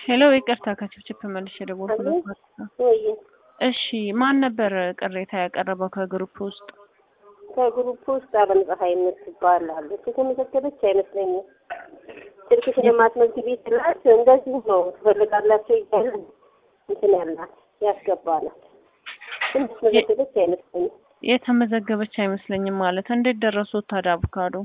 ሄሎ ይቅርታ ከችፕችፕ መልሼ የደወልኩለት ማለት ነው። ወይ እሺ ማን ነበር ቅሬታ ያቀረበው ከግሩፕ ውስጥ? ከግሩፕ ውስጥ አለም ፀሐይ የምትባል አለች። የተመዘገበች አይመስለኝም። ስልክሽን የማትመዝግቢ ስላት እንደዚሁ ነው ትፈልጋላቸው እያለ እንትን ያላት ያስገባናል። ግን የተመዘገበች አይመስለኝም። የተመዘገበች አይመስለኝም ማለት እንዴት ደረሱት ታዲያ አቮካዶ?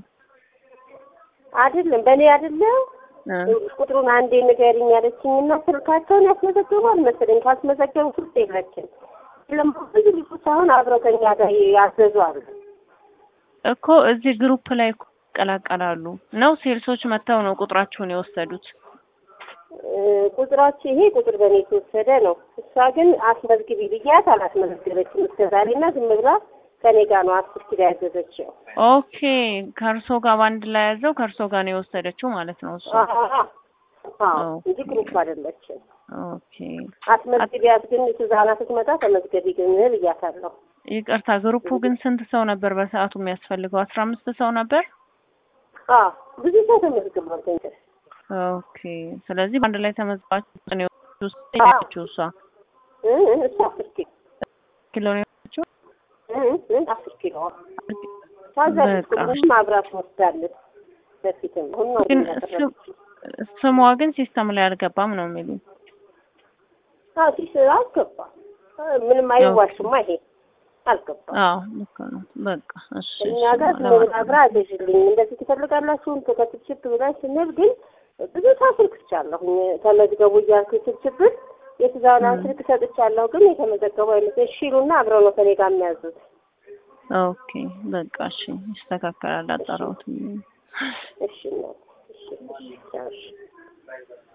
አይደለም በእኔ አይደለም እ ቁጥሩን አንዴ ንገሪኝ ያለችኝ እና ስልካቸውን ያስመዘገቡ አልመሰለኝ። ካስመዘገቡ ስልክ የለችም። ለማ ብዙ ልጆች አሁን አብረው ከኛ ጋር ያዘዙ አሉ። እኮ እዚህ ግሩፕ ላይ እኮ ይቀላቀላሉ ነው ሴልሶች መጥተው ነው ቁጥራቸውን የወሰዱት። እ ቁጥራቸው ይሄ ቁጥር በእኔ የተወሰደ ነው። እሷ ግን አስመዝግቢ ብያት አላስመዘገበችም እስከዛሬ እና ዝም ብላ ከኔ ጋር ነው አስር ኪሎ ያዘዘችው። ኦኬ ከእርሶ ጋር በአንድ ላይ ያዘው ከእርሶ ጋር ነው የወሰደችው ማለት ነው እሱ። አዎ አዎ፣ ኦኬ። እንጂ ግሩፕ አይደለችም። ኦኬ አስመዝግቢያት ግን ትዛና ስትመጣ ተመዝገቢ ግን ብያታለሁ። ይቅርታ ግሩፑ ግን ስንት ሰው ነበር በሰዓቱ የሚያስፈልገው? አስራ አምስት ሰው ነበር። አዎ ብዙ ሰው ተመዝግቧል። ገንዘብ ኦኬ ስለዚህ በአንድ ላይ ተመዝግባችሁ ነው የወሰደችው እሷ እ እ እሷ አስር ኪሎ ኪሎ ነው የወሰደችው? እ እ አስር ኪሎ ታዛለች። በቃ። ቁጥሩንም አብራት ወስዳለች። በፊትም አሁን ነው ግን ያቀረበችው። ስሟ ግን ሲስተም ላይ አልገባም ነው የሚሉኝ። አዎ ሲስ አልገባም። ምንም አይዋሽማ ይሄ አልገባም። አዎ ልክ ነው። በቃ እሺ እኛ እሺ፣ ጋር ለማንኛውም ምን አብራ አዘዥልኝ እንደዚህ ትፈልጋላችሁ ከችፕችፕ ብላኝ ስንል ግን ብዙ ስልክ ሰጥቻለሁኝ ተመዝገቡ እያልኩ ችፕችፕን የትዛናን ስልክ ሰጥቻለሁ ግን የተመዘገቡ አይመስለኝ ሺሉና አብረው ነው ከኔ ጋር የሚያዙት። ኦኬ በቃ እሺ ይስተካከላል። አጣራሁት። እሺ እናት፣ እሺ እሺ ቻው፣ እሺ